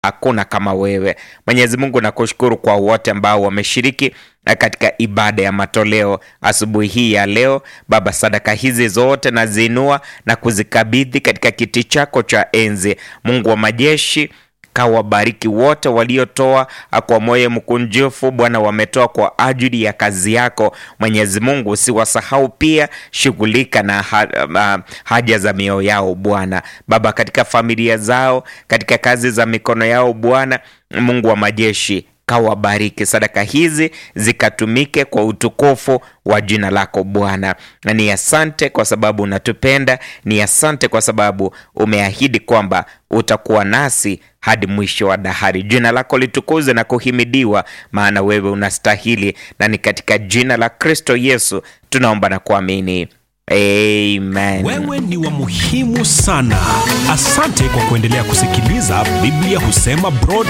hakuna kama wewe. Mwenyezi Mungu, nakushukuru kwa wote ambao wameshiriki katika ibada ya matoleo asubuhi hii ya leo. Baba, sadaka hizi zote naziinua na kuzikabidhi katika kiti chako cha enzi. Mungu wa majeshi kawabariki wote waliotoa kwa moyo mkunjufu Bwana, wametoa kwa ajili ya kazi yako Mwenyezi Mungu. Usiwasahau pia, shughulika na ha, ha, haja za mioyo yao Bwana. Baba, katika familia zao, katika kazi za mikono yao Bwana Mungu wa majeshi kawabariki sadaka hizi zikatumike kwa utukufu wa jina lako Bwana. Ni asante kwa sababu unatupenda, ni asante kwa sababu umeahidi kwamba utakuwa nasi hadi mwisho wa dahari. Jina lako litukuze na kuhimidiwa, maana wewe unastahili, na ni katika jina la Kristo Yesu tunaomba na kuamini. Amen. Wewe ni wa muhimu sana. Asante kwa kuendelea kusikiliza Biblia Husema Broad